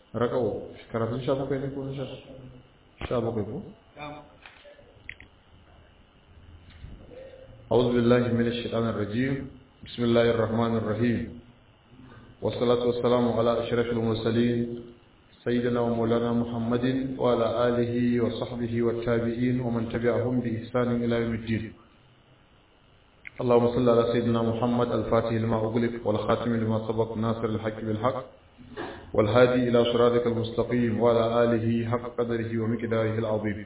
raƙa'u karatun sha bakwai ne ko na sha bakwai ko أعوذ بالله من الشيطان الرجيم بسم الله الرحمن الرحيم والصلاة والسلام على أشرف المرسلين سيدنا ومولانا محمد وعلى آله وصحبه والتابعين ومن تبعهم بإحسان إلى يوم الدين اللهم صل على سيدنا محمد الفاتح لما أغلق والخاتم لما سبق ناصر الحق بالحق والهادي إلى صراطك المستقيم وعلى آله حق قدره ومقداره العظيم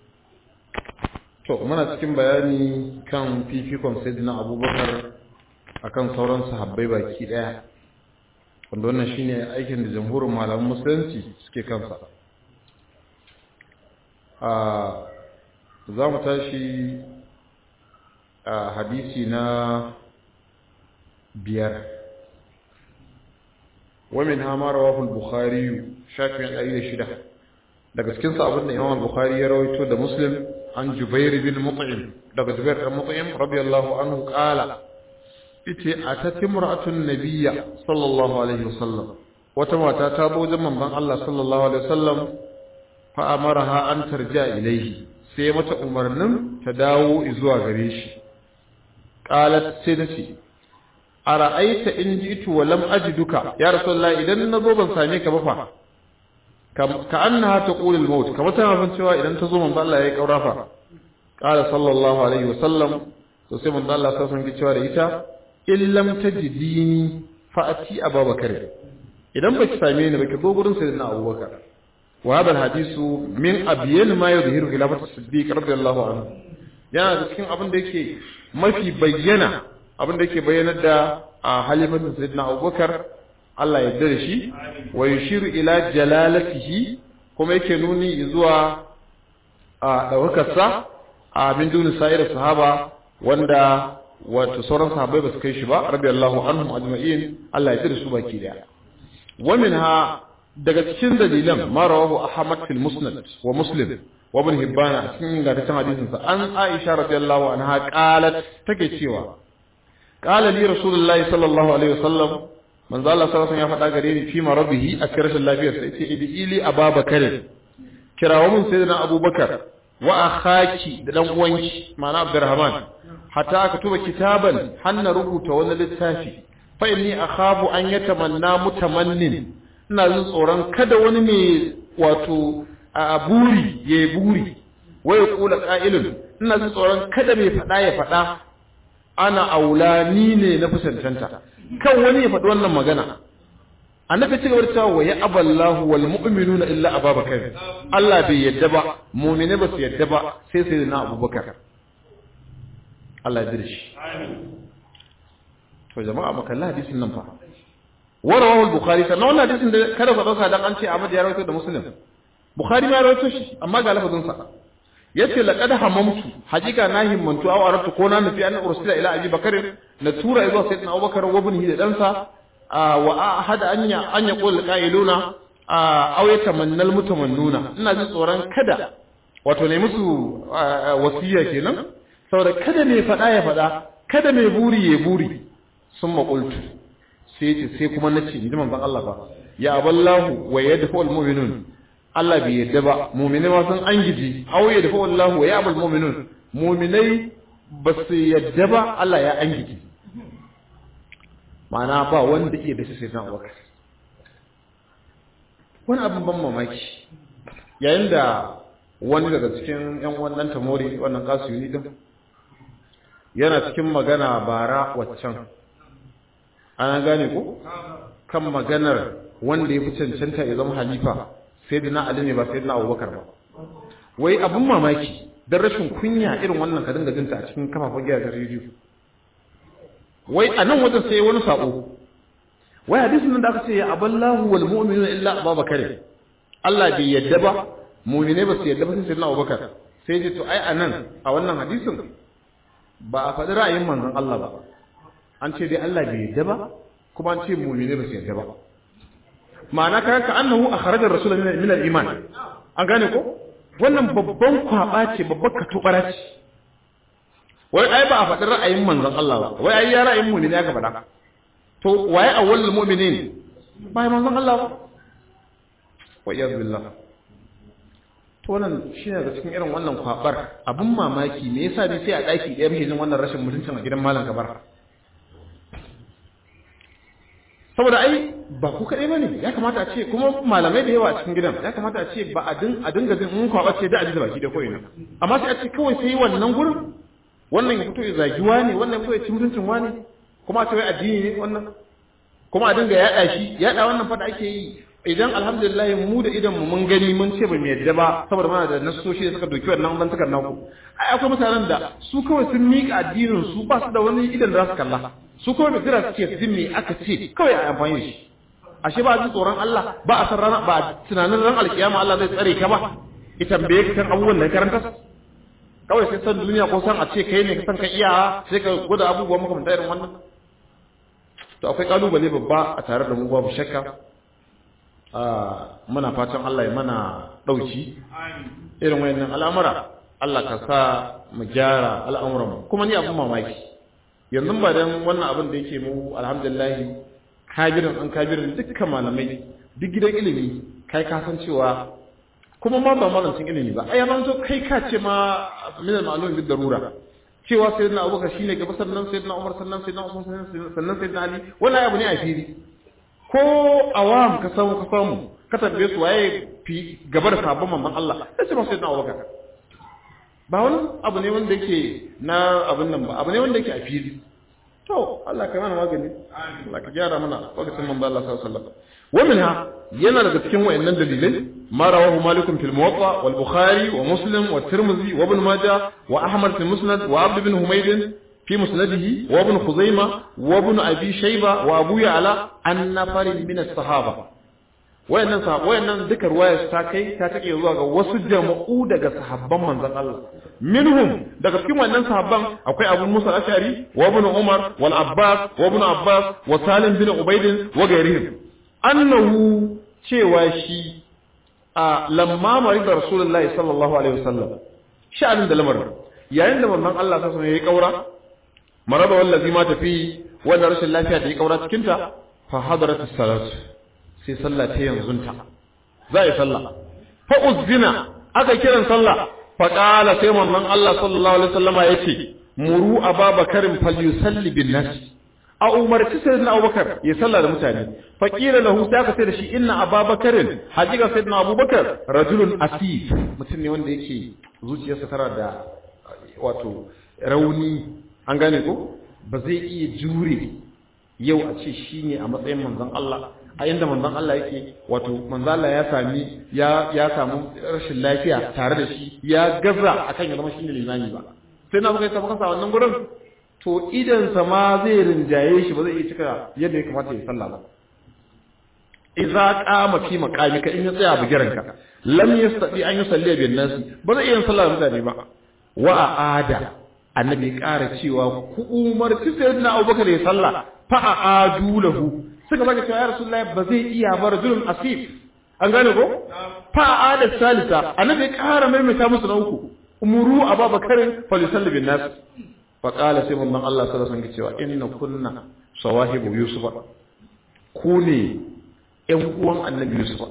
to muna cikin bayani kan fifikon sayyidina abubakar akan sauran sahabbai baki daya wanda wannan shine aikin da jamhurin malaman musulunci suke kansa a za mu tashi a hadisi na biyar wamin hamara wafin bukhari shafin ɗari da shida daga cikinsa abinda imam bukhari ya rawaito da muslim عن جبير بن مطعم دغ جبير بن مطعم رضي الله عنه قال ite atat imra'atun nabiyya sallallahu alaihi wasallam wata mata ta bo zaman ban Allah sallallahu alaihi wasallam fa amaraha an tarja ilaihi sai mata umarnin ta dawo zuwa gare shi qalat sai tace ara'aita in jitu wa lam ajiduka ya rasulullahi idan nazo ban same ka ba fa ka annaha taqulu al-maut kamar tana san cewa idan ta zo manzo Allah ya kaurafa qala sallallahu alaihi wasallam to sai manzo Allah sai san cewa da ita in lam tajidini fa ati abubakar idan baki same ni baki zo gurin sayyidina abubakar wa hada hadisu min abyan ma yuzhiru khilafat as-siddiq radiyallahu anhu yana da cikin abin da yake mafi bayyana abin da yake bayyanar da halifatin sayyidina abubakar Allah ya dare shi wa yushiru ila jalalatihi kuma yake nuni zuwa a daukakarsa a min duni sa'ir sahaba wanda wato sauran sahabbai ba su kai shi ba radiyallahu anhum ajma'in Allah ya dare su baki daya wa minha daga cikin dalilan ma rawahu ahmad fil musnad wa muslim wa ibn hibban a cikin ingantaccen hadisin sa an aisha radiyallahu anha qalat take cewa qala li rasulullahi sallallahu alaihi wasallam manzo Allah sallallahu alaihi ya faɗa gare ni fi marabihi a cikin rashin lafiyar sai ce idi ili ababakar kirawo mun sayyidina abubakar wa akhaki da dan uwanki ma'ana abdurrahman hatta aka tuba kitaban hanna rubuta wani littafi fa inni akhafu an yatamanna mutamannin ina jin tsoron kada wani mai wato a buri ya buri wa ya kula qa'ilun ina jin tsoron kada mai faɗa ya faɗa ana aula ni ne na fusantanta kan wani ya faɗi wannan magana annabi ci gaba da cewa ya aballahu wal mu'minuna illa ababakar Allah bai yadda ba mu'mine ba su yadda ba sai sai na abubakar Allah ya dirshi to jama'a makalla hadisin nan fa warawahu al-bukhari sannan wannan hadisin da kada ka dauka dan an ce Ahmad ya rawaito da Muslim Bukhari ma ya rawaito shi amma ga lafazin sa yace laqad hamamtu hakika na himmantu aw aratu ko na nufi an ursila ila abi bakar na tura zuwa sayyidina abubakar wa ibnihi da dansa wa ahada anya an yaqul qailuna aw yatamannal mutamannuna ina jin tsoron kada wato ne musu wasiya kenan saboda kada mai fada ya fada kada mai buri ya buri sun maƙultu sai ce sai kuma nace in ji manzon Allah ba ya aballahu wa yadfu al-mu'minun Allah bai yadda ba muminai ma sun an giji aw ya dafa wallahu wa ya'bul mu'minun muminai ba su yadda ba Allah ya an giji ma'ana ba wanda iya da sai na Abubakar wani abin ban mamaki yayin da wani daga cikin yan wannan tamori wannan kasuyuni din yana cikin magana bara waccan ana gane ko kan maganar wanda ya fi cancanta ya zama halifa sai da na Ali ne ba sai da na Abubakar ba wai abin mamaki dan rashin kunya irin wannan ka dinga jinta a cikin kafafen gidajen rediyo wai a nan wajen sai wani sako wai hadisin nan da aka ce ya aballahu wal mu'minuna illa Abubakar Allah bai yadda ba mu'mine ba su yadda ba sai na Abubakar sai ji to ai a nan a wannan hadisin ba a faɗi ra'ayin manzon Allah ba an ce dai Allah bai yadda ba kuma an ce mu'mine ba su yadda ba ma'ana ka ka annahu akhraja rasul min al-iman an gane ko wannan babban kwaba ce babbar katubara ce wai ai ba a faɗi ra'ayin manzon Allah ba wai ai ya ra'ayin mu'mini aka faɗa to waye awwalul mu'minin ba manzon Allah ba wa iyaz billah to wannan shine daga cikin irin wannan kwabar abun mamaki me yasa ne sai a daki ɗaya muke jin wannan rashin mutuncin a gidan malam kabar saboda ai ba ku kaɗai ba ne ya kamata a ce kuma malamai da yawa a cikin gidan ya kamata a ce ba a dinga jin mun kwaɓa ce da a ji da baki da koyi amma sai a ce kawai sai wannan gurin wannan ya fito ya zagi wani wannan ya fito ya ci mutuncin wani kuma a ce wai addini ne wannan kuma a dinga yaɗa shi yaɗa wannan fada ake yi idan alhamdulillah mu da idan mu mun gani mun ce ba mu yadda ba saboda mana da nasoshi da suka doki wannan bantakar naku ai akwai mutanen da su kawai sun miƙa addinin su ba su da wani idan da za su kalla su kawai da jira suke jin me aka ce kawai a amfani da shi ashe ba ji tsoron Allah ba a san rana ba tunanin ran alkiyama Allah zai tsare ka ba ya tambaye ka kan abubuwan da karanta kawai sai san duniya ko san a ce kai ne ka san ka iya sai ka gwada abubuwan makamanta irin wannan to akwai kalubale babba a tare da mu babu shakka muna fatan Allah ya mana dauki irin wayannan al'amura Allah ka sa mu gyara al'amuran mu kuma ni abun mamaki yanzu ba dan wannan abin da yake mu alhamdulillah kabirin an kabirin dukkan malamai duk gidan ilimi kai ka san cewa kuma ma ba malamin ilimi ba ai yanzu to kai ka ce ma min al-ma'lum bid darura cewa sayyidina Abubakar shine gaba sannan sayyidina Umar sannan sayyidina Usman sannan sayyidina Ali wannan abu ne a fili ko awam ka samu ka samu ka tambaye su waye fi gaba da sabon manzon Allah sai ce sayyidina Abubakar ba wani abu ne wanda yake na abin nan ba abu ne wanda yake a fili to Allah ka mana magani Allah ka gyara mana lokacin manzo Allah sallallahu alaihi wasallam ومنها yana daga cikin wayannan dalilai ma rawahu malik fil muwatta wal bukhari wa muslim wa tirmidhi wa ibn majah wa ahmad fi musnad wa abd ibn humayd fi musnadihi wa ibn khuzaimah wa ibn abi shayba wa abu ya'la an nafar min as-sahaba wayannan sahaba wayannan duka ruwaya ta kai ta take zuwa ga wasu jama'u daga sahabban manzon Allah minhum daga cikin wannan sahabban akwai Abu Musa al-Ash'ari wa ibn Umar wal Abbas wa ibn Abbas wa Salim bin Ubayd wa gairihim annahu cewa shi a lamma marida Rasulullahi sallallahu alaihi wasallam sha'anin da lamarin yayin da manzon Allah sallallahu alaihi wasallam ya kaura maraba wallazi ma tafi wannan rashin lafiya da ya kaura cikin ta fa hadarat as-salat sai sallah ta yanzunta za a yi sallah fa uzbina aka kiran sallah fa qala sai manzon Allah sallallahu alaihi wasallama yace muru ababakarin falyusalli bin nas a umarci sayyidina abubakar ya sallah da mutane fa qila lahu sai aka sai da shi inna ababakarin hakika sayyidina abubakar rajulun asif mutum ne wanda yake zuciyarsa tana da wato rauni an gane ko ba zai iya jure yau a ce shine a matsayin manzon Allah a inda manzon Allah yake wato manzon Allah ya sami ya ya samu rashin lafiya tare da shi ya gaza akan ya zama shine limami ba sai na buga sabaka sa wannan gurin to idan sa ma zai rinjaye shi ba zai iya cika yadda ya kamata ya sallah ba idza qama fi maqamika in ya tsaya bugiran ka lam yastati an yusalli bin nas ba zai iya sallah da mutane ba wa aada annabi ƙara cewa ku umarci sayyidina Abubakar ya sallah fa aadu lahu suka zaka cewa ya rasulullahi ba zai iya ba rajulun asif an gane ko fa ada salisa annabi ƙara maimaita musu na uku umuru ababakarin falisalli bin nas fa qala sai mun Allah sallallahu alaihi wasallam cewa inna kunna sawahibu yusufa ku ne ƴan uwan annabi yusufa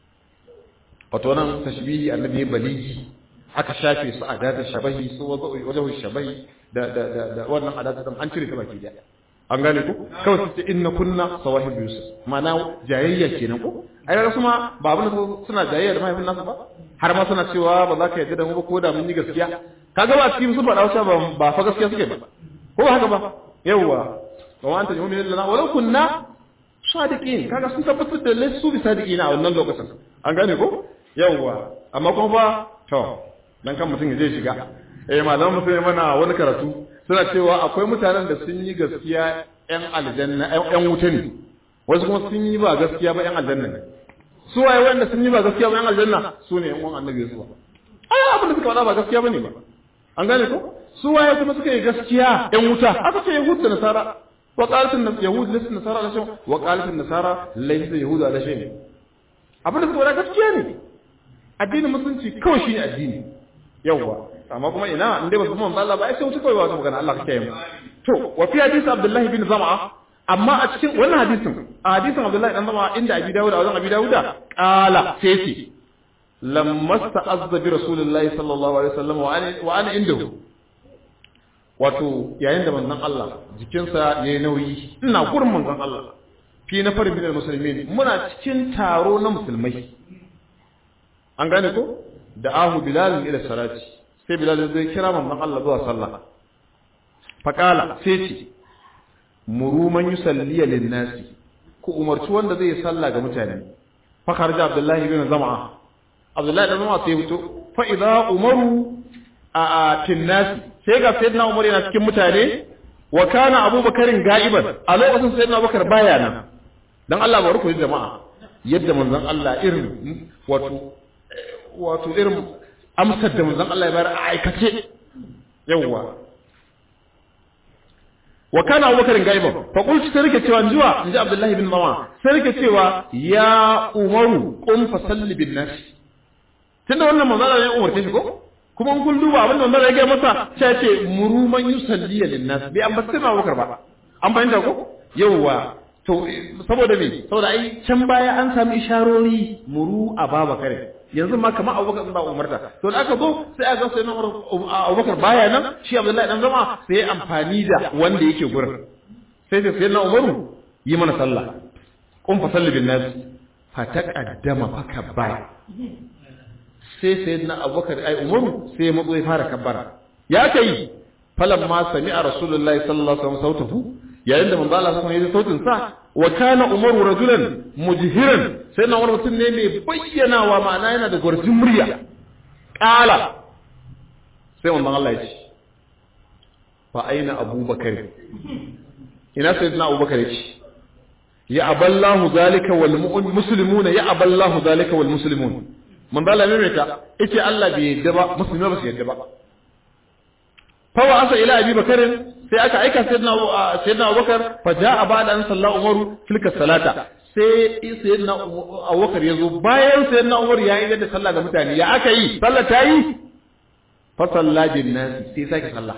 wato nan tashbihi annabi baligi aka shafe su adatar shabahi su wajen shabahi da da da da wannan adatar an cire ta baki daya an gane ku kawai su ce inna kunna sawahib yusuf ma'ana jayayya kenan ko ai ga kuma ba abin da suna jayayya da mahaifin nasu ba har ma suna cewa ba za ka yarda da mu ba ko da mun yi gaskiya kaga ba cikin su faɗa wata ba ba fa gaskiya suke ba ko haka ba yawwa wa anta yu'minu lana walau kunna sadiqin kaga sun tabbatar da lassu bi sadiqin a wannan lokacin an gane ko yawwa amma kuma ba to dan kan mutum ya je shiga eh malaman mutum mana wani karatu suna cewa akwai mutanen da sun yi gaskiya yan aljanna yan wuta ne wasu kuma sun yi ba gaskiya ba yan aljanna ne su waye wanda sun yi ba gaskiya ba yan aljanna su ne yan uwan annabi Yusuf ai abin da suka faɗa ba gaskiya bane ba an gane ko su waye kuma suka yi gaskiya yan wuta aka ce yahud da nasara wa qalat an yahud laysa nasara ala shay wa qalat an nasara laysa yahud ala shay abin da suka faɗa gaskiya ne addinin musulunci kawai shi ne addini yawwa amma kuma ina in dai ba su manzo Allah ba ai sai wuce kawai ba magana Allah kake yi to wa fi hadisi Abdullah bin Zam'a amma a cikin wannan hadisin a hadisin Abdullahi dan zama inda Abi Dawud a wajen Abi Dawud qala sai ce lamma sta'azza bi Rasulullahi sallallahu alaihi wasallam wa ana wa ana indahu wato yayin da manzon Allah jikinsa yayi nauyi ina gurin manzon Allah fi na farin bidal musulmin muna cikin taro na musulmai an gane ko da ahu bilal ila salati sai bilal zai kira manzon Allah zuwa sallah faqala sai ce muru man yusalli lin nasi ku umarci wanda zai sallah ga mutane fa kharaja abdullahi bin zam'a abdullahi bin zam'a sai fito fa idza umaru a tin nasi sai ga sayyidina umar yana cikin mutane wa kana abubakarin ga'iban a lokacin sayyidina abubakar baya nan dan Allah ba ruku jama'a yadda manzon Allah irin wato wato irin amsar da manzon Allah ya bayar a aikace yawwa wa kana abubakar gaiba fa qultu sai rike cewa jiwa inji abdullahi bin mawa sai rike cewa ya umaru qum fa salli bin nas tunda wannan manzon Allah ya umarce shi ko kuma in kun duba abin da manzon Allah ya masa sai ce muru man yusalli lin nas bai an basira abubakar ba an fahimta ko yawwa to saboda me saboda ai can baya an sami isharori muru a babakar yanzu ma kamar abubakar ba umarta to da aka zo sai aka sai na abubakar baya nan shi abdullahi dan zama sai ya amfani da wanda yake gurin sai sai sai na umaru yi mana sallah kun fa salli bin nas fa taqaddama fa kabbara sai sai na abubakar ai umaru sai ya matso ya fara kabbara ya kai falamma sami'a rasulullahi sallallahu alaihi wasallam sautahu yayin da manzo Allah sallallahu alaihi sautin sa wa kana umaru rajulan mujhiran sai na wani mutum ne mai bayyanawa ma'ana yana da gwarjin murya qala sai manzo Allah ya ce fa aina abubakar ina sayyidina abubakar ya ce ya aballahu zalika wal muslimuna ya aballahu zalika wal muslimun manzo Allah ne ta yace Allah bai yadda ba musulmai ba su yadda ba fa wa asa ila abi bakarin sai aka aika sayyidina sayyidina Abubakar fa jaa ba'da an salla Umaru tilka salata sai sayyidina Abubakar yazo bayan sayyidina Umar ya yi da sallah ga mutane ya aka yi sallah ta yi fa salla bin nas sai sake sallah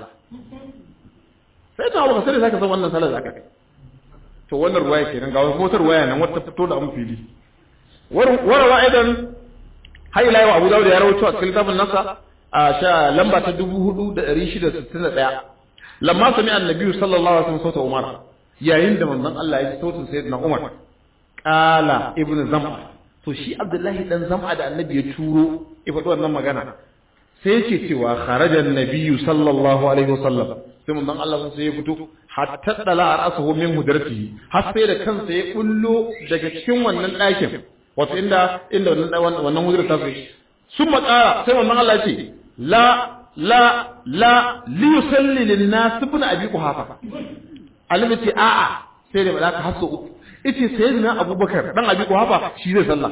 sai ta Abubakar sai sake san wannan sallah zaka to wannan ruwaya kenan ga motar ruwaya nan wata fito da an fili warawa aidan haila wa Abu Dawud ya rawaito a cikin littafin nasa a sha lamba ta dubu hudu da ɗari shida sittin da ɗaya lamma sami annabi sallallahu alaihi wasallam sauta umar yayin da manzon Allah ya ji sautin sayyidina umar qala ibn zam'a to shi abdullahi dan zam'a da annabi ya turo ya faɗi wannan magana sai yake cewa kharaja annabi sallallahu alaihi wasallam sai manzon Allah sai ya fito hatta dala ra'suhu min hudratihi har sai da kansa ya bullo daga cikin wannan ɗakin wato inda inda wannan wannan hudrar ta sai sun maƙara sai manzon Allah ya ce la la la li yusalli lin nas ibn abi quhafa annabi ce a'a sai da malaka hasu uku yace sayyidina abubakar dan abi quhafa shi zai sallah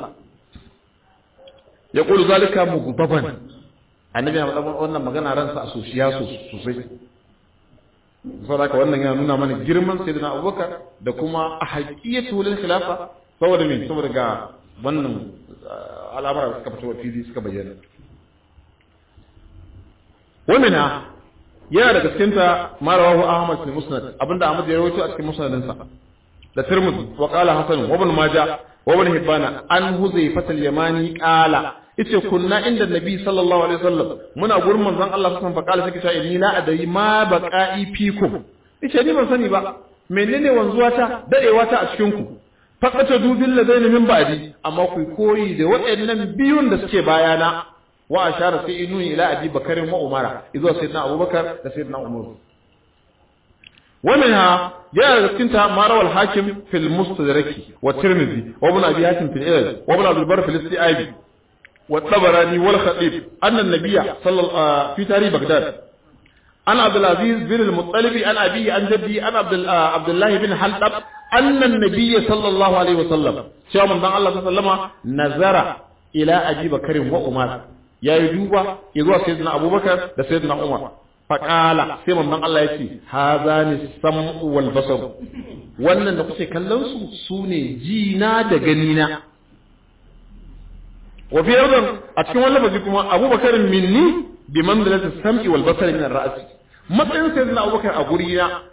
ya qulu zalika mughdaban annabi ya faɗa wannan magana ransa a soshiya sosai saboda haka wannan yana nuna mana girman sayyidina abubakar da kuma a haƙiyatu lil khilafa saboda me saboda ga wannan al'amara suka fito fili suka bayyana wamina yana daga cikin ta marawahu ahmad bin musnad abinda ahmad ya rawaito a cikin musnadin sa da tirmidhi wa qala hasan wa ibn majah wa ibn hibana an huzayfa al-yamani qala yace kunna inda nabi sallallahu alaihi wasallam muna gurin manzon Allah sallallahu alaihi wasallam fa qala sai inni la adari ma baqa'i fikum yace ni ban sani ba menene wanzuwa ta dadewa ta a cikin ku faqata dubil ladaini min ba'di amma ku koyi da waɗannan biyun da suke bayana wa ashara sai inu ila abi bakarin wa umara izo sayyidina abubakar da sayyidina umar wa minha ya daga cikin ta marawal hakim fil mustadraki wa tirmidhi wa ibn abi hatim fil ilal wa ibn abdul bar fil isti'ab wa tabarani wal khatib anna an-nabiyya sallallahu fi tarikh baghdad an abdul aziz bin al-muttalib an abi an jaddi an abdul abdullah bin halab anna an-nabiyya sallallahu alaihi wa sallam cewa manzon Allah sallallahu alaihi wa sallama nazara ila abi bakarin wa umar ya yi duba ya zuwa sayyidina abubakar da sayyidina umar faƙala sai mamman Allah ya ce haza ne sam'u wal basar wannan da kuke kallon su su ne jina da ganina wa fi yardan a cikin wani lafazi kuma abubakar minni bi manzilati sam'i wal basar min ar-ra's matsayin sayyidina abubakar a guri na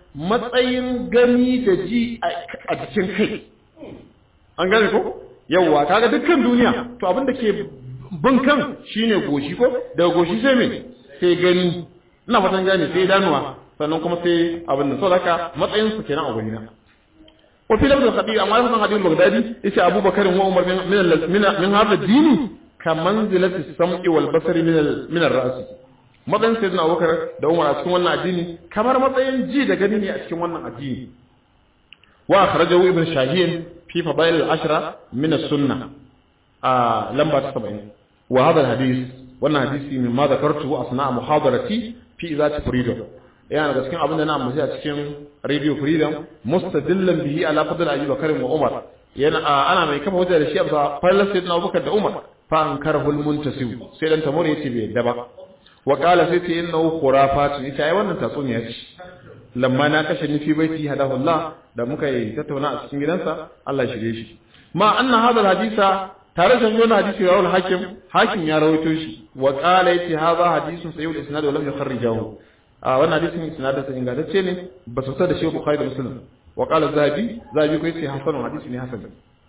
matsayin gani da ji a jikin kai an gane ko yawwa kaga dukkan duniya to abin da ke bin kan shine goshi ko daga goshi sai me sai gani ina fatan gane sai danuwa sannan kuma sai abin nan saboda haka matsayin su kenan a gani na wa fi lafzin hadisi amma lafzin hadisi bagdadi yace abubakar wa umar min min min hada dini ka manzilati sam'i wal basari min al min ar ra's matsayin sayyidina abubakar da umar a cikin wannan addini kamar matsayin ji da gani ne a cikin wannan addini wa akhrajahu ibn shahin fi fadail al ashra min as sunnah a lamba ta 70 wa hadha al hadith wannan hadisi min ma zakartu asna muhadarati fi izati freedom yana daga cikin abin da na ambaci a cikin radio freedom mustadillan bihi ala fadl ayyuba karim wa umar yana ana mai kafa hujja da shi a fallar sayyidina abubakar da umar fa an karhul muntasib sai dan tamur yace bai yadda ba wa qala sai ce innahu khurafat ita ai wannan tatsuniya ce lamma na kashe ni fi baiti hadahu Allah da muka yi tattauna a cikin gidansa Allah ya shirye shi ma anna hadha hadisa tare da wannan hadisi rawul hakim hakim ya rawaito shi wa qala yace hadha hadisun sayyid isnad wa lam yukharrijahu a wannan hadisin isnadin sa ingantacce ne ba su da shi bukhari da muslim wa qala zahabi zahabi ko yace hasanun hadisi ne hasan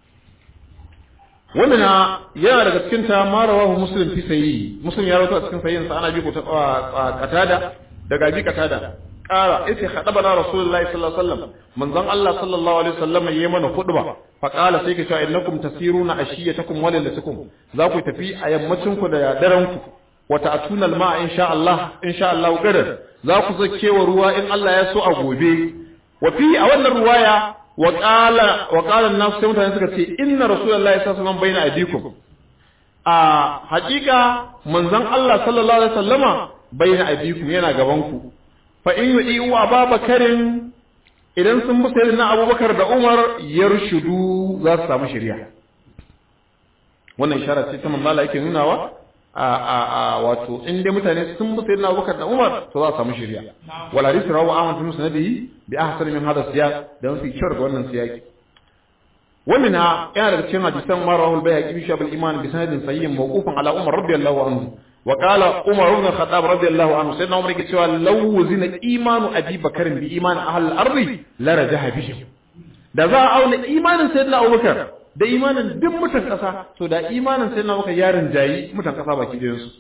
wannan yana daga cikin ta ma rawahu muslim fi sayyi muslim ya rawaito a cikin sayyin sa ana bi ko ta qatada daga bi qatada qala yace khadabana rasulullahi sallallahu alaihi wasallam manzon Allah sallallahu alaihi wasallam yayi mana khutba fa qala sai ka cewa innakum tasiruna ashiyatakum wa lailatukum za ku tafi a yammacin ku da daren ku wa ta'tuna al-ma'a insha Allah insha Allah gadar za ku zakewa ruwa in Allah ya so a gobe wa fi a wannan ruwaya wa qala wa qala an-nas sai mutane suka ce inna rasulullahi sallallahu alaihi wasallam baina aydikum a hakika manzon Allah sallallahu alaihi wasallama baina aydikum yana gaban ku fa in yu'iu ababakarin idan sun bi sayyidina abubakar da umar yarshudu za su samu shari'a wannan ishara ce ta manzo Allah yake nunawa a a a wato in dai mutane sun bi sayyidina abubakar da umar to za su samu shari'a wal hadith rawu ahmad bin musnadihi bi ahsan min hada siyaq da wasu kyau ga wannan siyaqi ومنها يعني رجل حديثا ما رواه البيهقي في شعب الإيمان بسند صحيح موقوفا على عمر رضي الله عنه وقال عمر بن الخطاب رضي الله عنه سيدنا عمر يقول لو وزن إيمان أبي بكر بإيمان أهل الأرض لرجح بهم da za a auna imanin sayyidina Abubakar da imanin duk mutan kasa to da imanin sayyidina Abubakar ya rinjayi mutan kasa baki da su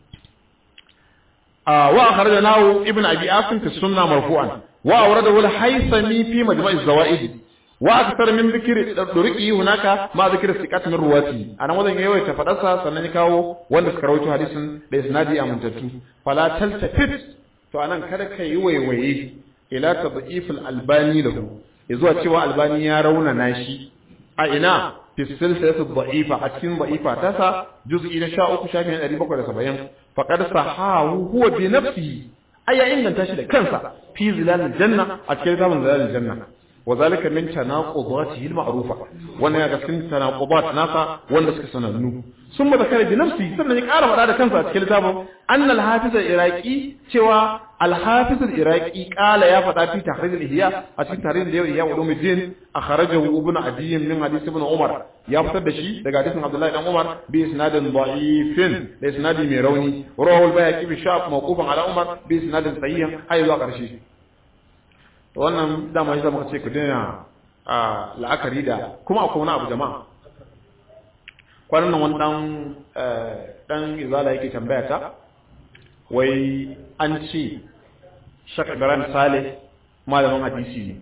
a wa akhrajnahu ibn abi asim fi sunna marfu'an wa awradahu al-haythami fi majma' az-zawaid wa akthar min dhikri durqi hunaka ma dhikri siqat min ruwati anan wajen yayi ta fadarsa sannan ya kawo wanda suka rawaito hadisin da isnadi amintattu fala taltafit to anan kada ka yi waiwaye ila tadhif al-albani lahu yazuwa cewa albani ya raunana shi a ina fi silsilatu dha'ifa a cikin dha'ifa ta sa juz'i na 13 shafin 770 faqad sahahu huwa bi nafsihi aya inganta shi da kansa fi zilalil janna a cikin zaman zilalil janna وذلك من تناقضاته المعروفة وانا يغسل تناقضات ناسا وانا سكسننو ثم ذكر بنفسه ثم يقال ولا كان في كتابه أن الحافظ العراقي سوى الحافظ العراقي قال يا فتاة في تحرير الإحياء أتي تحرير الإحياء علوم الدين أخرجه ابن عدي من حديث ابن عمر يا فتاة شيء daga hadisin Abdullah ibn Umar bi isnadin da'ifin da isnadi mai rauni rawahu al-Bayhaqi bi shaf mawqufan ala Umar bi isnadin sahih hay zuwa karshe wannan dama shi zama ce ku daina a la'akari da kuma akwai wani abu jama'a kwanan nan wani dan dan izala yake tambaya ta wai an ce shak ibrahim saleh malamin hadisi ne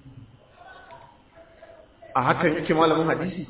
a hakan yake malamin hadisi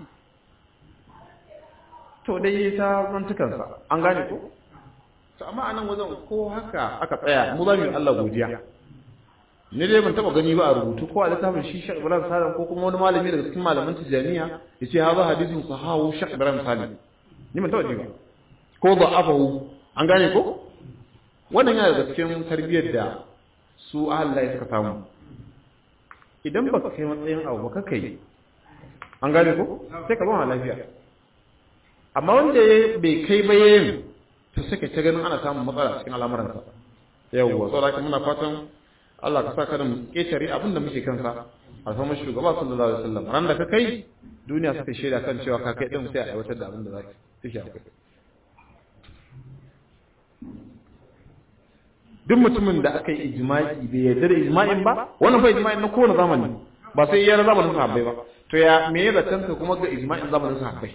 to dai ta mantukansa an gane ko to amma anan wajen ko haka aka tsaya mu za mu yi Allah godiya ni dai ban taba gani ba a rubutu ko a littafin shi Sheikh Ibrahim Salim ko kuma wani malami daga cikin malaman Tijaniya yace haza hadisin sahahu Sheikh Ibrahim Salim ni ban taba ji ba ko da afahu an gane ko wannan yana daga cikin tarbiyyar da su Allah suka samu idan baka kai matsayin abu baka kai an gane ko sai ka ba lafiya amma wanda bai kai ba yayin to sai ka ta ganin ana samun matsala cikin al'amuransa yawwa saboda muna fatan Allah ka sa kada mu ƙetare abin da muke kansa alfamar shugaba sallallahu alaihi wasallam ran da ka kai duniya suka shaida kan cewa ka kai din sai a aiwatar da abin da za ka tafi a kai duk mutumin da aka yi ijma'i bai yarda da ijma'in ba wannan fa ijma'in na kowane zamani ba sai iya zamanin sahabbai ba to ya me ya zaton ka kuma ga ijma'in zamanin sahabbai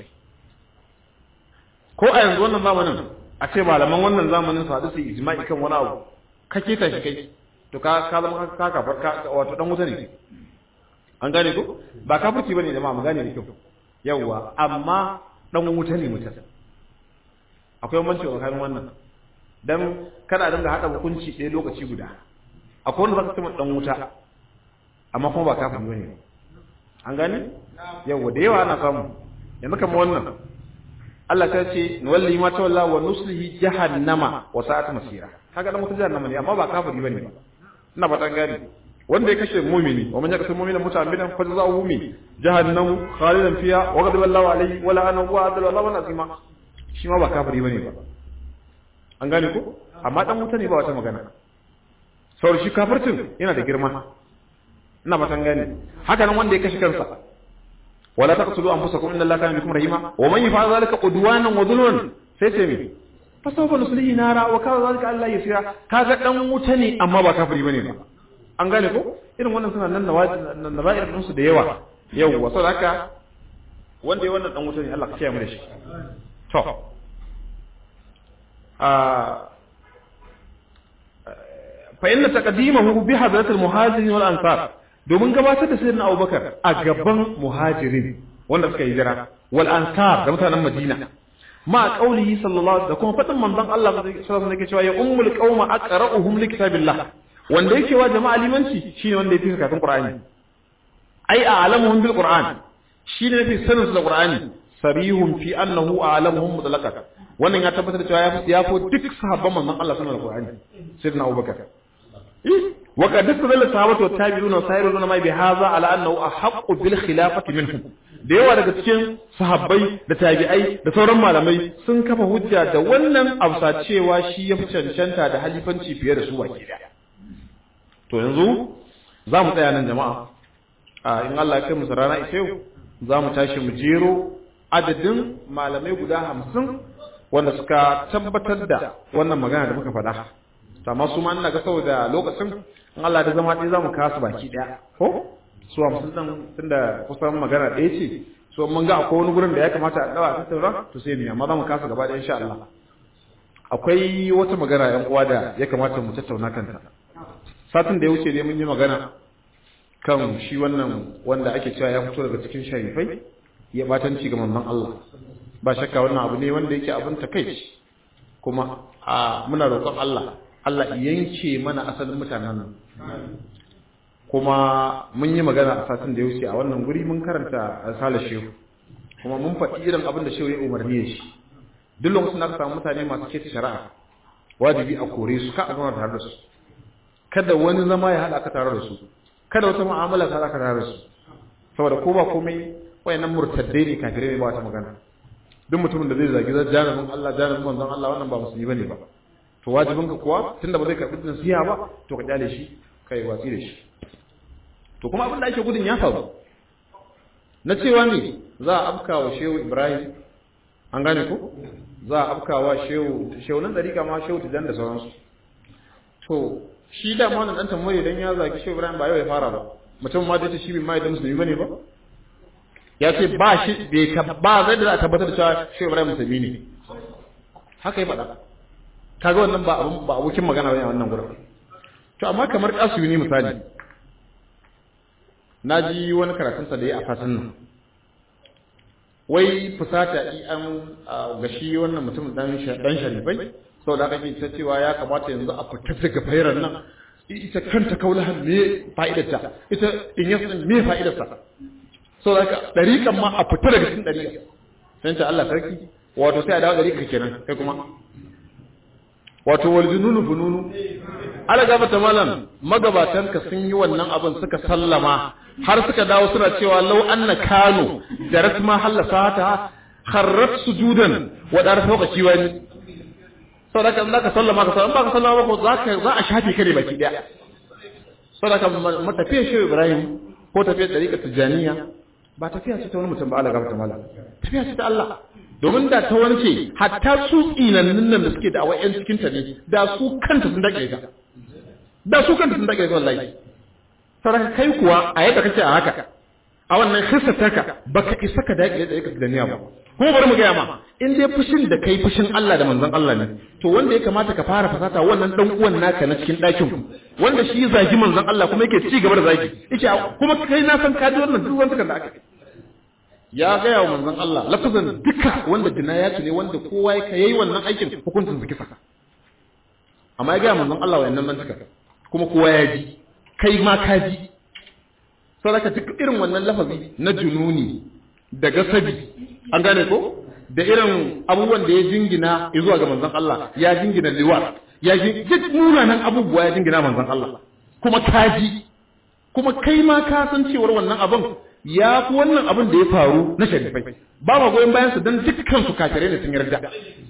ko a yanzu wannan zamanin a ce malaman wannan zamanin su haɗu su ijma'i kan wani abu ka keta shi kai to ka ka zama ka kafar ka wato dan wuta ne an gane ko ba kafirci bane jama'a mu gane da kyau yawwa amma dan wuta ne mutum akwai bambanci tsakanin wannan dan kada a dinga hada hukunci ɗaya lokaci guda akwai wanda zaka ce dan wuta amma kuma ba kafiri bane an gane yawwa da yawa ana samu yanzu kamar wannan Allah ta ce nuwalli ma tawalla wa nuslihi jahannama wa sa'at masira kaga dan wuta jahannama ne amma ba kafiri bane ba ina fatan gane wanda ya kashe mumini wa man yakasir mu'mina muta'ammidan fa jazaohu min jahannam khalidan fiha wa ghadiba Allahu alayhi wa la'anahu wa adala Allahu azima shi ma ba kafiri bane ba an gane ko amma dan wuta ne ba wata magana saboda shi kafircin yana da girma ina fatan gane haka nan wanda ya kashe kansa wala taqtulu anfusakum inna Allaha kana bikum rahima wa man yaf'al dhalika udwanan wa dhulman sai ce mi fa sawfa nuslihi nara wa kana dhalika Allah yasira kaga dan wuta ne amma ba kafiri bane ba an gane ko irin wannan suna nan nawa'ir din su da yawa yawwa saboda haka wanda ya wannan dan wuta ne Allah ka kiyaye mu da shi to fa inna taqdimahu bi hadrat al-muhajirin wal ansar domin gabatar da sayyidina Abubakar a gaban muhajirin wanda suka hijira wal ansar da mutanen Madina ma qaulihi sallallahu da kuma fadin manzon Allah sallallahu alaihi wasallam cewa ya ummul qauma aqra'uhum li kitabillah wanda yake wa jama'a limanci shine wanda yake karatun Qur'ani ai a'lamuhum bil Qur'an shine yafi sanin su da Qur'ani sarihun fi annahu a'lamuhum mutlaqan wannan ya tabbatar da cewa ya fi duk sahabban manzon Allah sallallahu alaihi wasallam sayyidina Abubakar wa qad istadalla sahabatu wa tabi'un wa sayrun ma bi hadha ala annahu ahaqqu bil khilafati minhum da yawa daga cikin sahabbai da tabi'ai da sauran malamai sun kafa hujja da wannan afsa cewa shi ya fi cancanta da halifanci fiye da su baki daya to yanzu za mu tsaya nan jama'a a in Allah ya kai mu rana ita yau za mu tashi mu jero adadin malamai guda hamsin wanda suka tabbatar da wannan magana da muka faɗa amma su ma ina ga saboda lokacin in Allah da zama ɗaya za mu kasu baki ɗaya ko su hamsin ɗin tunda kusan magana ɗaya ce so mun ga akwai wani gurin da ya kamata a ɗawa a tattauna to sai mu amma za mu kasa gaba ɗaya insha Allah akwai wata magana yan uwa da ya kamata mu tattauna kanta satin da ya wuce ne mun yi magana kan shi wannan wanda ake cewa ya fito daga cikin sharifai ya batanci ga manzon Allah ba shakka wannan abu ne wanda yake abin takeici kuma a muna roƙon Allah Allah yanke mana asalin mutanen nan kuma mun yi magana a satin da ya wuce a wannan guri mun karanta risala shehu kuma mun faɗi irin abin da shehu ya umarni da shi duk lokacin da aka samu mutane masu keta shari'a wajibi a kore su ka a zama tare da su kada wani zama ya haɗa ka tare da su kada wata mu'amala ta haɗa ka tare da su saboda ko ba komai wayannan murtaddai ne kafirai ne ba wata magana duk mutumin da zai zagi janibin Allah janibin manzon Allah wannan ba musulmi bane ba to wajibin ka kuwa tunda ba zai karbi nasiha ba to ka kyale shi kai watsi da shi to kuma abin da ake gudun ya faru na cewa ne za a afka wa shehu Ibrahim an gane ko za a afka wa shehu shehu nan dariƙa ma shehu tijan da sauransu to shi da ma wannan dan tambaye dan ya zagi shehu Ibrahim ba yau ya fara ba mutum ma da shi bai mai da musulmi bane ba ya ce ba shi bai ka ba zai da za a tabbatar da cewa shehu Ibrahim musulmi ne haka ya faɗa kaga wannan ba abun ba abokin magana bane a wannan gurin to amma kamar kasu ne misali naji wani karatun sa da ya a fatan nan wai fusata i an gashi wannan mutum dan dan sharifai saboda haka ke ta cewa ya kamata yanzu a fita daga fairar nan ita kanta kaulahan me fa'idarta ita in yasa me fa'idarsa saboda haka dariƙan ma a fita daga cikin dariƙa sai ta Allah sarki wato sai a dawo dariƙa kenan kai kuma wato wal jununu fununu ala gaba ta malam magabatan ka sun yi wannan abin suka sallama har suka dawo suna cewa law anna kanu jarat ma halasa ta kharrat sujudan wa dar fawqa kiwani saboda kan zaka sallama ka sallama ka sallama ko zaka za a shafe kare baki daya saboda kan matafiya shi Ibrahim ko tafiyar tariqa tijaniya ba tafiya ce ta wani mutum ba ala gaba ta malam tafiya ce ta Allah domin da ta wance hatta su tsinannin nan da suke da awayen cikin ta ne da su kanta sun dake ta da su kanta sun dage wallahi saboda kai kuwa a yadda kake a haka a wannan hissataka baka isa ka dage da yake da niyya ba kuma bari mu gaya ma in dai fushin da kai fushin Allah da manzon Allah ne to wanda ya kamata ka fara fasata wannan dan uwan naka na cikin ɗakin ku wanda shi zagi manzon Allah kuma yake ci gaba da zagi yake kuma kai na san ka ji wannan duk wanda da aka ya gaya wa manzon Allah lafazan duka wanda jinayati ne wanda kowa ya yayi wannan aikin hukuncin zaki saka amma ya gaya manzon Allah wayannan nan duka kuma kowa ya ji kai ma ka ji saboda duk irin wannan lafazi na jununi da gasabi an gane ko da irin abubuwan da ya jingina zuwa ga manzon Allah ya jingina liwa ya duk munanan abubuwa ya jingina manzon Allah kuma kaji kuma kai ma ka san cewar wannan abin ya fi wannan abin da ya faru na sharifai ba ma goyon bayan su dan dukkan su kafirai ne sun yarda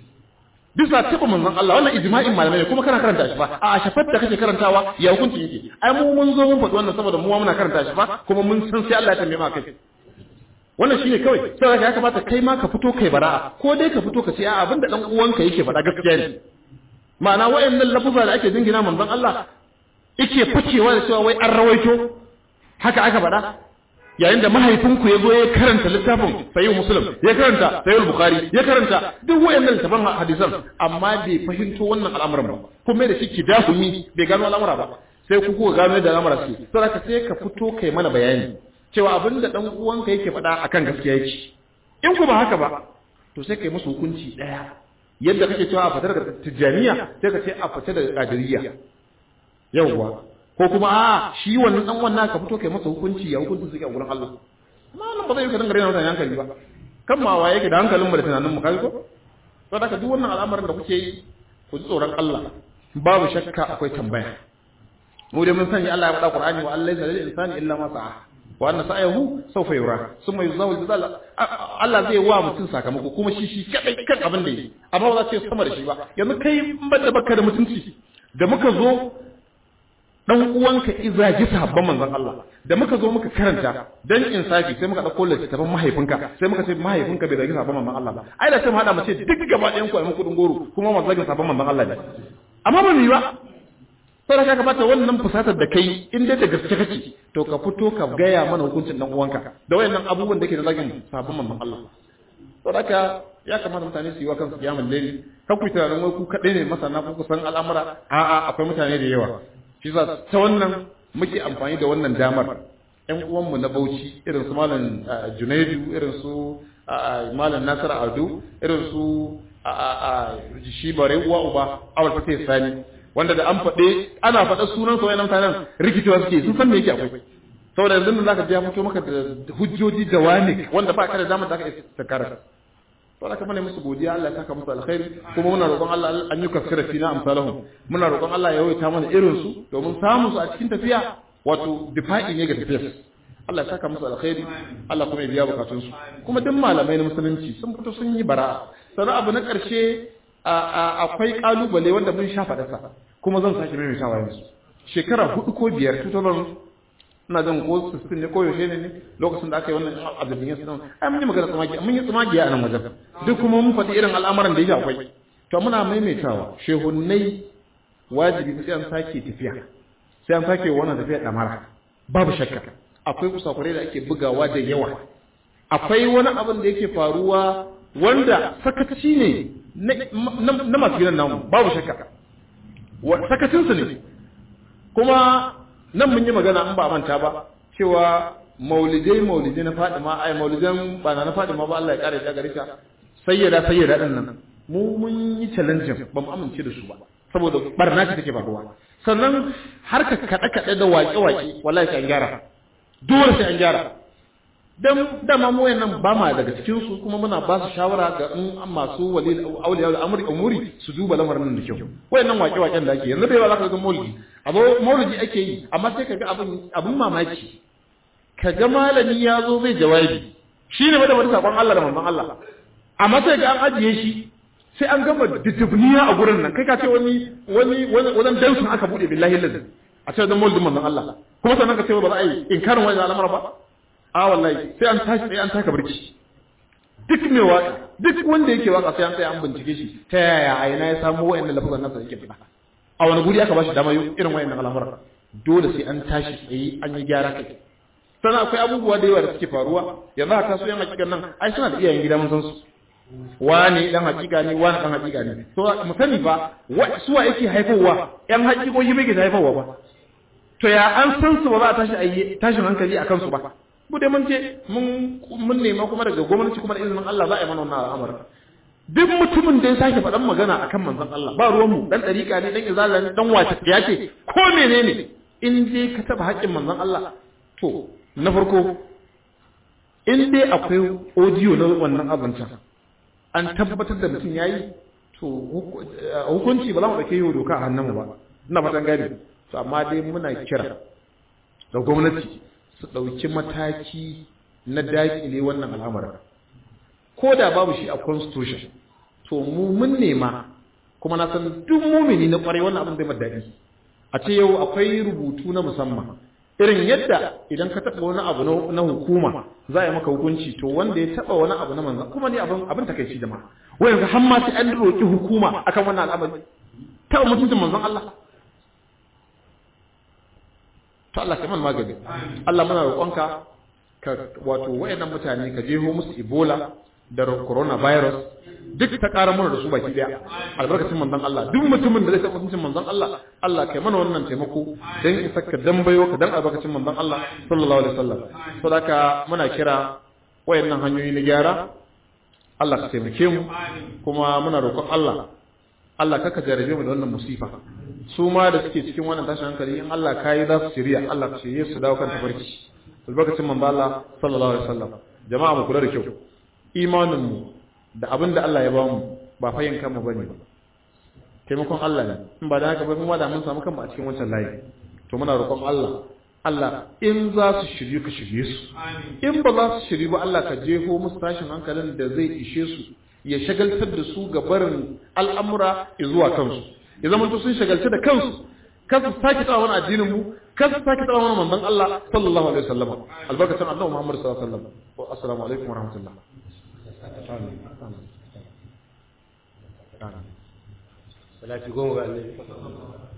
bisa taba manzon Allah wannan ijma'in malamai kuma kana karanta shi fa a shafar da kake karantawa ya hukunci yake ai mu mun zo mun faɗi wannan saboda mu muna karanta shi fa kuma mun san sai Allah ya tambaye ma kai wannan shine kawai sai ya kamata kai ma ka fito kai bara'a ko dai ka fito ka ce a abinda dan uwanka yake faɗa gaskiya ne ma'ana wayannan lafuza da ake jingina manzon Allah yake ficewa da cewa wai an rawaito haka aka faɗa yayin da mahaifinku ya zo ya karanta littafin sayyid muslim ya karanta sayyid bukhari ya karanta duk wayannan littafan hadisan amma bai fahimto wannan al'amuran ba kuma da shi kidahumi bai gano al'amura ba sai ku kuka gano da al'amura suke saboda sai ka fito kai mana bayani cewa abin da ɗan uwanka yake faɗa akan gaskiya yake in ku ba haka ba to sai kai musu hukunci ɗaya yadda kake cewa a fitar da tijjaniya sai ka ce a fita da qadiriyya yawwa ko kuma a shi wannan dan wannan ka fito kai masa hukunci ya hukunci suke a gurin Allah malam ba zai yi ka dinga rena mutane hankali ba kan ma waye ke da hankalin mu da tunanin mu kai ko to da duk wannan al'amarin da kuke yi ku ji tsoron Allah babu shakka akwai tambaya mu dai mun sani Allah ya faɗa Qur'ani wa Allah lil insani illa ma sa'a wa anna sa'ahu sawfa yura summa yuzawu jazal Allah zai wa mutum sakamako kuma shi shi kadai kan abin da yi amma ba za ce sama da shi ba yanzu kai ban da baka da mutunci da muka zo dan uwanka izaji sahabban manzon Allah da muka zo muka karanta dan insafi sai muka dauko littafin mahaifinka sai muka ce mahaifinka bai zagi sahabban manzon Allah ba ai da sai mu hada mu ce duk gaba ɗayan ku ai muku goro kuma mu zagi sahabban manzon Allah ne amma ba mu yi ba sai ka kamata wannan fusatar da kai in dai da gaske kake to ka fito ka gaya mana hukuncin dan uwanka da wayannan abubuwan da ke da zagin sahabban manzon Allah to haka ya kamata mutane su yi wa kansu kiyamun laili ka ku tunanin wai ku kaɗai ne masana ku san al'amura a'a akwai mutane da yawa shi za ta wannan muke amfani da wannan damar ƴan uwanmu na Bauchi irin su malam Junaidu irin su malam Nasir Ado irin su shi bare uwa uba awal fate sani wanda da an faɗe ana faɗa sunan sa wayannan mutanen rikicewa suke sun san me yake akwai saboda yanzu nan zaka ji ya fito maka da hujjoji da wani wanda ba ka da damar da ka isa karanta to aka mana musu godiya Allah ya saka musu alkhairi kuma muna roƙon Allah an yi kafira fina amsalahum muna roƙon Allah ya yawaita mana irin su domin samun su a cikin tafiya wato difa'i ne ga tafiyar Allah ya saka musu alkhairi Allah kuma ya biya bukatun su kuma duk malamai na musulunci sun fito sun yi bara sannan abu na ƙarshe akwai kalubale wanda mun sha faɗa sa kuma zan sake mai shawa yanzu shekara hudu ko biyar 2000 ina jin ko 16 ne ko yaushe ne ne lokacin da aka yi wannan abdulbin yasu nan ai mun yi magana tsamagi mun yi tsamagi a nan wajen duk kuma mun faɗi irin al'amuran da yake akwai to muna maimaitawa shehunnai wajibi sai an sake tafiya sai an sake wannan tafiya damara babu shakka akwai kusakurai da ake bugawa da yawa akwai wani abin da yake faruwa wanda sakaci ne na masu gidan namu babu shakka sakacinsu ne kuma nan mun yi magana an ba manta ba cewa maulidai maulidai na fadima ai maulidan ba na fadima ba Allah ya kare ta gare ta sayyada sayyada din nan mu mun yi challenge ba mu amince da su ba saboda barna ce take faruwa sannan har ka kada kada da waƙe waƙe wallahi sai an gyara dole sai an gyara dan dama mu wayannan ba ma daga cikin su kuma muna ba su shawara ga in masu wali auliya da amri umuri su duba lamarin nan da kyau wayannan waƙe waƙen da ake yanzu bai ba za ka ga maulidi abu maulidi ake yi amma sai ka ga abin abin mamaki ka ga malami ya zo zai jawabi shi ne da wani sakon Allah da manzon Allah amma sai ga an ajiye shi sai an gama didibniya a gurin nan kai ka ce wani wani wajen dansun aka bude billahi lillahi a ce wajen maulidin manzon Allah kuma sannan ka ce ba za a yi inkarin wani al'amara ba a wallahi sai an tashi sai an taka barci duk mai waka duk wanda yake waka sai an tsaya an bincike shi ta yaya a ina ya samu wayannan lafazan nasa yake fita a wani guri aka ba shi dama irin wayannan al'amura dole sai an tashi tsaye an yi gyara kai sannan akwai abubuwa da yawa da suke faruwa yanzu a taso yan hakikan nan ai suna da iyayen gida mun san su wani dan hakika ne wani dan hakika ne to mu sani fa suwa yake haifowa yan hakikoki bai ke haifowa ba to ya an san su ba za a tashi ayi tashin hankali a kansu ba mu dai mun je mun mun nema kuma daga gwamnati kuma da izinin Allah za a yi mana wannan al'amari duk mutumin da ya sake faɗan magana akan manzon Allah ba ruwan mu dan dariƙa ne dan izala ne dan wace ya ce ko menene in je ka taba haƙƙin manzon Allah to na farko in dai akwai audio na wannan abincin an tabbatar da mutum yayi to hukunci ba za mu dauke yau doka a hannunmu ba ina fatan gani to amma dai muna kira da gwamnati su dauki mataki na dakile wannan al'amarin ko da babu shi a constitution to mu mun nema kuma na san duk mumini na kwarai wannan abin zai madadi a ce yau akwai rubutu na musamman irin yadda idan ka taɓa wani abu na hukuma za a yi maka hukunci to wanda ya taɓa wani abu na manzan kuma ne abin abin takaici jama'a wai yanzu har ma sai an roƙi hukuma akan wannan al'amari taɓa mutuncin manzon Allah to Allah kai man magani Allah muna roƙonka ka wato wayannan mutane ka jeho musu Ebola da coronavirus duk ta ƙara mana da su baki daya albarkacin manzon Allah duk mutumin da zai taɓa mutuncin manzon Allah Allah kai mana wannan taimako dan isa ka dan bayo ka dan albarkacin manzon Allah sallallahu alaihi wasallam to haka muna kira wayannan hanyoyi na gyara Allah ka taimake mu kuma muna roƙon Allah Allah kaka jarabe mu da wannan musifa su ma da suke cikin wannan tashin hankali in Allah kai za su shirya Allah ka shirye su dawo kan tafarki albarkacin manzon Allah sallallahu alaihi wasallam jama'a mu kula da kyau imanin mu da abin da Allah ya ba mu ba fayin kanmu bane ba taimakon Allah ne in ba da haka ba kuma da mun samu kanmu a cikin wancan layi to muna roƙon Allah Allah in za su shiryu ka shirye su in ba za su shiryu ba Allah ka jefo musu tashin hankalin da zai ishe su ya shagaltar da su ga barin al'amura zuwa kansu ya zama to sun shagalci da kansu kan su sake tsawa wani addinin mu kan su sake tsawa wani manzon Allah sallallahu alaihi wasallam albarkatun annabi Muhammad sallallahu alaihi wasallam assalamu alaikum wa rahmatullah salati goma ga annabi